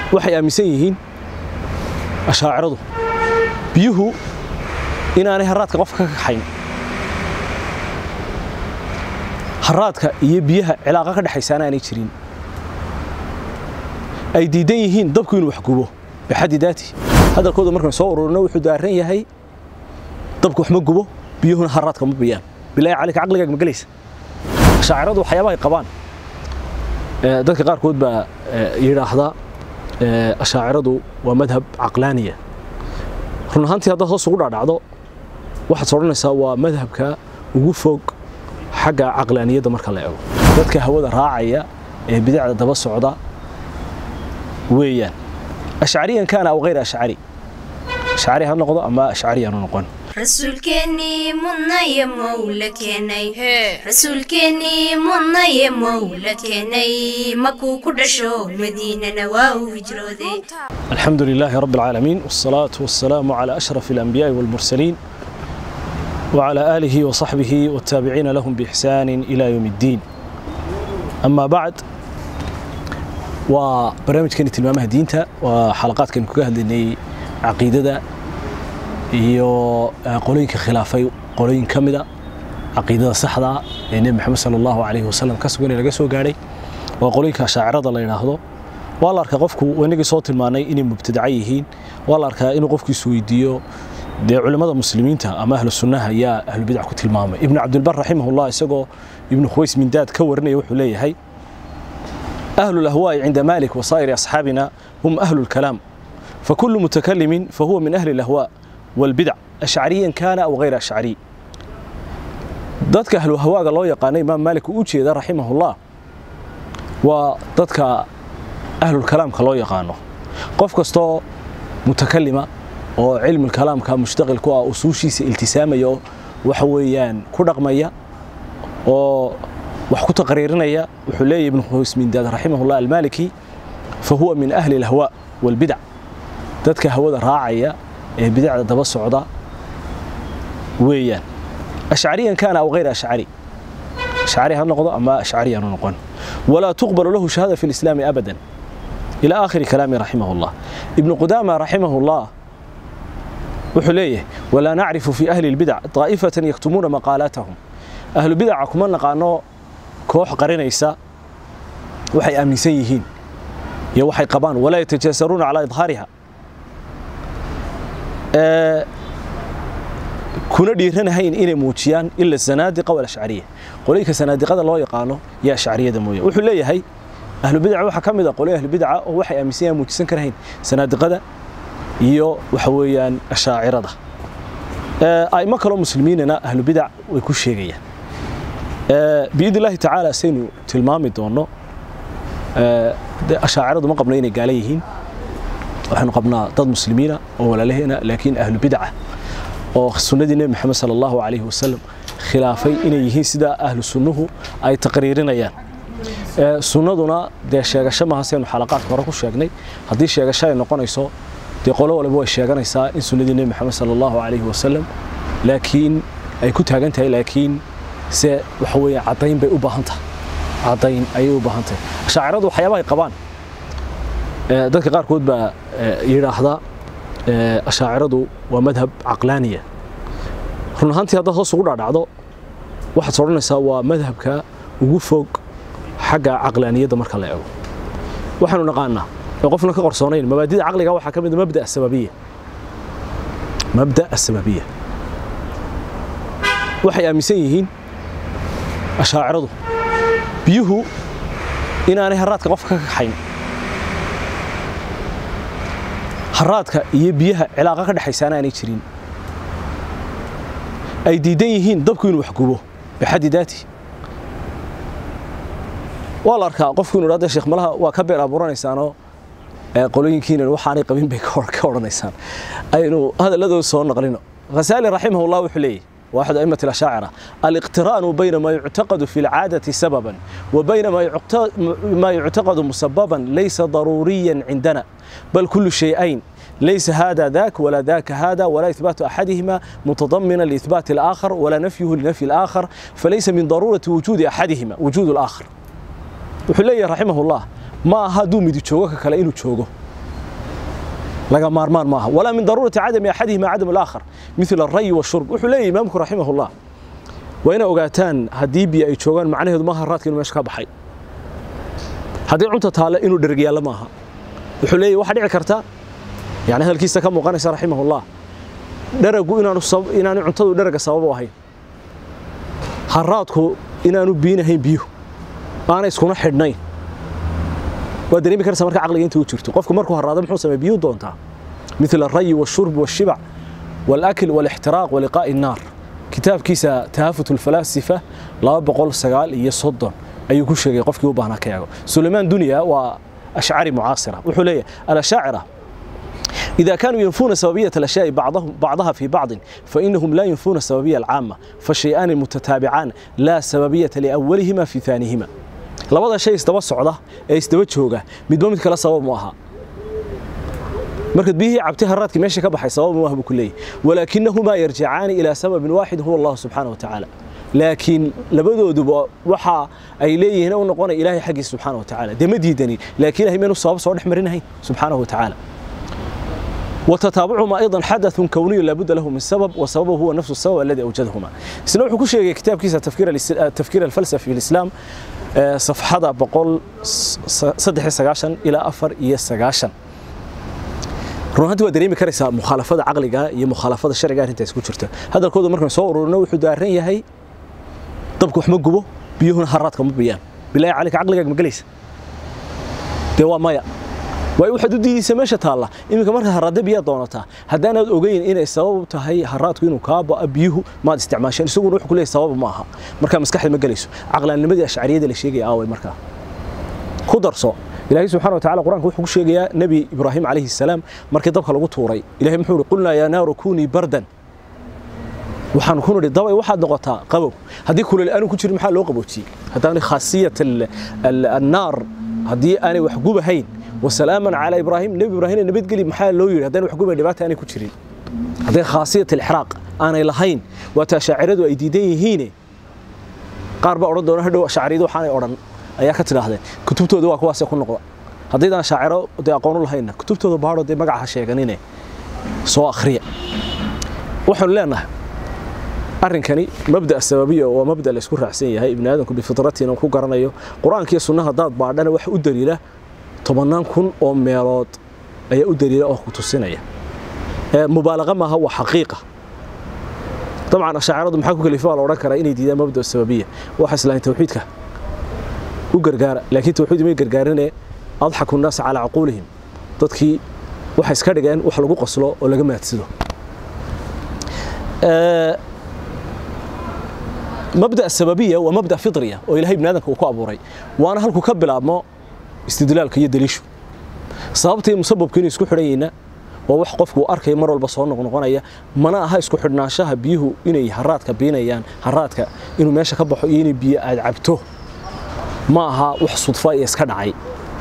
waxay aaminsan yihiin ashaaciradu biyuhu inaanay haraadka qofka ka kaxayn haraadka iyo biyaha cilaaqa ka dhexaysaana aanay jirin ay diidan yihiin dabku inuu wax gubo bixaddi daati hadalkooda markaan soo ururino wuxuu daaran yahay dabku wax ma gubo biyuhuna haraadka ma biyaan bilaahi caleyka caqligaaga ma gelaysa ashaaciradu waxyaabaha ay qabaan dadka qaarkood baa yidhaahda ashaaciradu waa madhab caqlaaniya run ahaantii haddaad hoos ugu dhaadhacdo waxaad odhanaysaa waa madhabka ugu fog xagga caqlaaniyadda marka la eego dadka hawada raacaya ee bidacda daba socda weeyaan ashcariyan kaana aw hayr ashcari ashcari ha noqdo ama ashcari aanu noqon rasuulkeennii mudnaye mowla keenay rasuulkeennii mudnaye mowla keenay makuu ku dhasho madiinana waa uu hijrooday الحمد لله رب العالمين والصلاة والسلام على أشرف الأنبياء والمرسلين وعلى آله وصحبه والتابعين لهم بإحسان إلى يوم الدين أما بعد وبرنامج كانت المامة دينتا وحلقات كان كوكا هدني عقيدة iyo qolooyinka khilaafay qolooyin ka mida caqiidada saxda ee nebi maxamed sala allahu calayhi wasalam ka sugan ee laga soo gaadhay waa qolooyinka shaacirada la yidhaahdo waa la arkaa qofku inagii soo tilmaanay inay mubtadaca yihiin waa la arkaa inuu qofku isweydiiyo dee culimmada muslimiinta ama ahlu sunnaha ayaa ahlubidac ku tilmaamay ibnu cabdilbar raximahullah isagoo ibnu khuways mindaad ka warinaya wuxuu leeyahay ahlu lahwaa'i cinda malik wasaa'iri asxaabina hum ahlu lkalaam فكل متكلم فهو من أهل الأهواء والبدع أشعريا كان أو غير أشعري dadka ahlu hawaaga loo yaqaanay imaam maalik uu u jeeda raximahullah waa dadka ahlulkalaamka loo yaqaano qof kastoo mutakalima oo cilmulkalaamka mushtaqil ku ah usuushiisa iltisaamaya oo waxa weeyaan ku dhaqmaya oo wax ku taqriirinaya wuxuu leeyahy ibnu khuwaysmindaad raximahullah almaaliki fa huwa min ahli alhawaa walbidac dadka hawada raacaya ee bidacda daba socda weeyaan ashcariyan kaana aw hayr ashcari ashcari ha noqdo ama ashcari aanu noqon walaa tuqbalu lahu shahaada fi lislaami abadan ila aakhiri kalaami raximah llah ibnu qudaama raximah llah wuxuu leeyahay walaa nacrifu fi ahli lbidac daa'ifatan yaktumuuna maqaalaatahum ahlu bidaca kuma naqaano koox qarinaysa waxay aaminsan yihiin iyo waxay qabaan walaa yatajaasaruuna calaa idhaariha kuna dhiiranahayn inay muujiyaan ila zanaadiqa walashcariya qolooyinka sanaadiqada loo yaqaano yaa ashcariyada mooye wuxuu leeyahay ahlubidaca waxaa ka mid a qolyo ahlubidaca oo waxay aaminsan yahan muujisan karahayn sanaadiqada iyo waxa weeyaan ashaacirada a'imo kaloo muslimiinana ahlubidac way ku sheegayaan biidn illahi tacaala saynu tilmaami doono ashaaciradu ma qabno inay gaala yihiin waxaanu qabnaa dad muslimiina oo walaalaheena laakiin ahlu bidaca oo sunnadii nebi maxamed sala allahu calayhi wasalam khilaafay inay yihiin sida ahlu sunnuhu ay taqriirinayaan sunnaduna dee sheegasho maaha saynu xalaqaadka hore ku sheegnay haddii sheegasho ay noqonayso dee qolo waliba way sheeganaysaa in sunnadii nebi maxamed sala allahu calayhi wasalam laakiin ay ku taagan tahay laakiin se waxa weeye caddayn bay u baahan tahay caddayn ayay u baahan tahay ashaaciradu waxyaabaha ay qabaan dadka qaarkood baa yidhaahda ashaaciradu waa madhab caqlaaniya run ahaantii haddaad hoos ugu dhaadhacdo waxaad odhanaysaa waa madhabka ugu fog xagga caqlaaniyadda marka la eego waxaanu naqaanaa ee qofna ka qarsoonayn mabaadida caqliga waxaa ka mid mabda asababiya mabda asababiya waxay aaminsan yihiin ashaaciradu biyuhu inaanay haraadka qofka ka kaxayn haraadka iyo biyaha cilaaqa ka dhexaysaana aanay jirin ay diidan yihiin dabku inuu wax gubo bixaddi daati waa la arkaa qofku inu dhahda sheekh malaha waa ka beer abuuranaysaanoo qolooyinkiinan waxaanay qabin bay ka odhanaysaan aynu hadalladooda soo naqlino ghasaali raximahullah wuxuu leeyahy واحد أئمة الأشاعرة الاقتران بين ما يعتقد في العادة سببا وبين ما يعتقد مسببا ليس ضروريا عندنا بل كل شيئين ليس هذا ذاك ولا ذاك هذا ولا إثبات أحدهما متضمنا لإثبات الآخر ولا نفيه لنفي الآخر فليس من ضرورة وجود أحدهما وجود الآخر وحليه رحمه الله ما هادو مدي جوغا كلا إنو جوغو laga maarmaan maaha walaa min daruurati cadami axadihima cadam alaakhar mithla alrayi washurb wuxuu leeyahy imaamku raximahullah waa inay ogaataan haddii biyo ay joogaan macnaheedu maaha haraadka inuu meesha ka baxay haddii cunta taale inuu dhergyaalla maaha wuxuu leeyahy waxaa dhici karta yani hadalkiisa ka muuqanaysa raximahullah dharagu inaanu inaanu cuntadu dharaga sabab u ahayn haraadku inaanu biinahayn biyuhu aanay iskuna xidhnayn waa dareemi karaysa marka caqliga inta u jirto qofku markuu haraado muxuu sameeya biyuu doontaa مثل الري والشرب والشبع والأكل والاحتراق ولقاء النار kitaabkiisa tahafut الفلاسفة laba boqol sagaal iyo soddon ayuu ku sheegay qofkii u baahnaa ka eego sulaymaan dunya waa ashcari mucaasira wuxuu leeyahay alashaacira إذا كانوا ينفون سببية الأشياء بعضهم بعضها في بعض فإنهم لا ينفون السببية العامة فالشيئان المتتابعان لا سببية لأولهما في ثانيهما labada shay isdaba socda ee isdaba jooga midba mid kale sabab ma aha markaad biyihii cabtay haraadkii meesha ka baxay sabab ma aha buu ku leeyahy walaakinahumaa yarjicaani ilaa sababin waaxid huwa allahu subxaana wa tacaala laakiin labadooduba waxa ay leeyihiin u noqonaya ilaahay xaggiisa subxaana wa tacaala dee ma diidani laakiin ilahay meenu sabab soo dhex marinahayn subxaanahu wa tacaala وتتابعهما أيضا حدث كوني لابد له من سبب وسببه هو نفس السبب الذي أوجدهما سنة وحكو شيء كتاب كيسة تفكير, التفكير الفلسفي في الإسلام صفحة بقول صدح سقاشن إلى أفر إيه سقاشن runtii waa dareemi karaysaa mukhaalafada caqliga iyo mukhaalafada sharciga arrinta isku jirta hadalkooda markaan soo ururino wuxuu daaran yahay dabku wax ma gubo biyuhuna haraadka ma biyaan bilaahi calika caqligaaga ma gelaysa dee waa maya waayo waxaad u diidaysa meesha taalla iminka marka haraadda biyaa doonataa haddaanaad ogeyn inay sabab tahay haraadku inuu kaa ba'a biyuhu maad isticmaasheen isaguna wuxuu ku leeyahay sabab ma aha markaa maskaxda ma gelayso caqlaanimadii ashcariyada la sheegaya aaway markaa ku darso ilaahay subxaana wa tacala qur-aanka wuxuu ku sheegayaa nebi ibraahim calayhi salaam markii dabka lagu tuuray ilahay muxuu ihi qulnaa yaa naaru kunii bardan waxaan ku nidhi dabay waxaad noqotaa qabow haddii kuleel aanu ku jirin maxaa loo qaboojiyey haddaanay khaasiyat annaar haddii aanay wax gubahayn wasalaaman calaa ibraahim nebi ibraahim nabadgeli maxaa loo yidhi haddaan wax gubay dhibaata aanay ku jirin hadday khaasiyat alixraaq aanay lahayn waataa shaaciradu ay diidan yihiine qaar baa odhan doona hadhow shaaciriyadu waxaanay odhan ayaa ka tidhaahdeen kutubtooda waa kuwaasee ku noqda haddaydaan shaaciro dee aqoon u lahayna kutubtooda baadho dee magaca ha sheeganine soo akhriya waxaanu leenahay arrinkani mabda sababiya waa mabda la isku raacsan yahay ibni aadamku bifitratiina ku garanayo qur-aanka iyo sunnaha haddaad baadhana waxa u daliila tobannaan kun oo meelood ayaa u daliila oo ku tusinaya mubaalaqa maaha waa xaqiiqa dabcan ashaaciradu maxaa ku kalifa la odhan karaa inay diidaan mabda sababiya waxa islaahin tawxiidka u gargaara laakiin tawxiid may gargaarine adxaku nnaasa calaa caquulihim dadkii waxay iska dhigeen wax lagu qoslo oo laga maadsado mabda sababiya waa mabda fitriya oo ilahay bini aadamka uu ku abuuray waana halku ka bilaabmo istidlaalka iyo daliishu sababta iyo musababka inuu isku xidhan yahayna waa wax qofku uu arkaya mar walba soo noqnoqonaya mana aha isku xidhnaanshaha biyuhu inay haraadka biinayaan haraadka inuu meesha ka baxo iyo inay biyo aad cabto ma aha wax sudfa iyo iska dhacay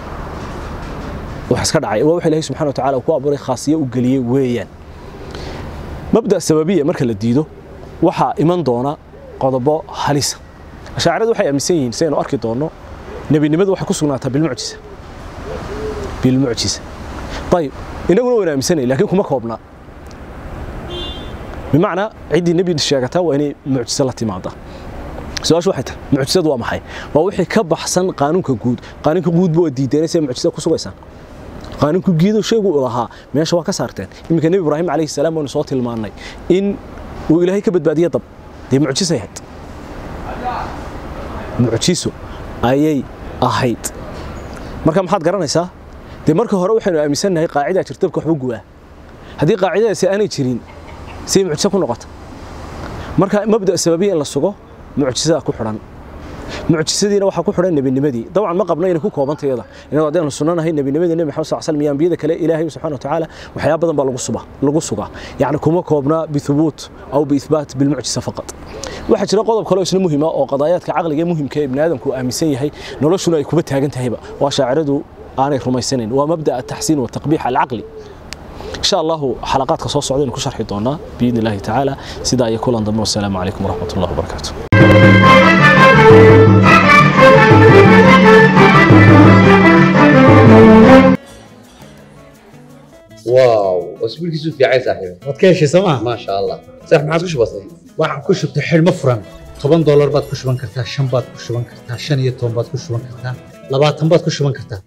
wax iska dhacay waa wax ilaahay subxaana wa tacaala ku abuuray khaasiyo u geliyey weeyaan mabda sababiya marka la diido waxaa iman doona qodobo halisa ashaaciradu waxay aaminsan yihiin sidaynu arki doonno nebinimadu waxay ku sugnaataa bilmucjisa bilmucjisa ayib inaguna waan aaminsanay laakiin kuma koobna bimacnaa ciddii nebi sheegataa waa inay mucjiso la timaada su-aashu waxay tahay mucjisadu waa maxay waa wixii ka baxsan qaanuunka guud qaanuunka guudba waa diideen say mucjisada ku sugaysaan qaanuunka guudo shaygu u lahaa meesha waa ka saarteen iminka nebi ibraahim calayhi salaam waynu soo tilmaannay in uu ilaahay ka badbaadiye dab dee mucjisay ahayd mucjiso ayay ahayd marka maxaad garanaysaa dee marka hore waxaynu aaminsannahay qaacidaa jirta dabka waxba guwaa haddii qaacidadaasi aanay jirin say mucjiso ku noqota marka mabda sababiya in la sugo mucjisada ku xidhan mucjisadiina waxaa ku xidhan nebinimadii dabcan ma qabno inay ku koobantayada inagoo haddaynu sunnanahay nebinimadii nebi maxamed sal slam iyo ambiyada kale ilaahay subxana wa tacaala waxyaaba badan baa lagu suba lagu sugaa yacni kuma koobna bithubuut aw biithbaat bilmucjisa faqat waxaa jira qodob kale oo isna muhima oo qadaayaadka caqliga ee muhimka ee ibni aadamku aaminsan yahay noloshuna ay kuba taagan tahayba waa shaaciradu aanay rumaysanayn waa mabda ataxsiin wataqbiix alcaqli إن شاء الله حلقات كصوص سعودين كشرح دونا بإذن الله تعالى سيدا يكون انضم والسلام عليكم ورحمة الله وبركاته واو اسبوع كيسو في عايز صاحبي waad ka heshay sooma ما شاء الله صح ما عادش بسيط waxaan ku shubtay xidhmo furan toban doolar baad ku shuban kartaa shan baad ku shuban kartaa shan iyo toban baad ku shuban kartaa labaatan baad ku shuban kartaa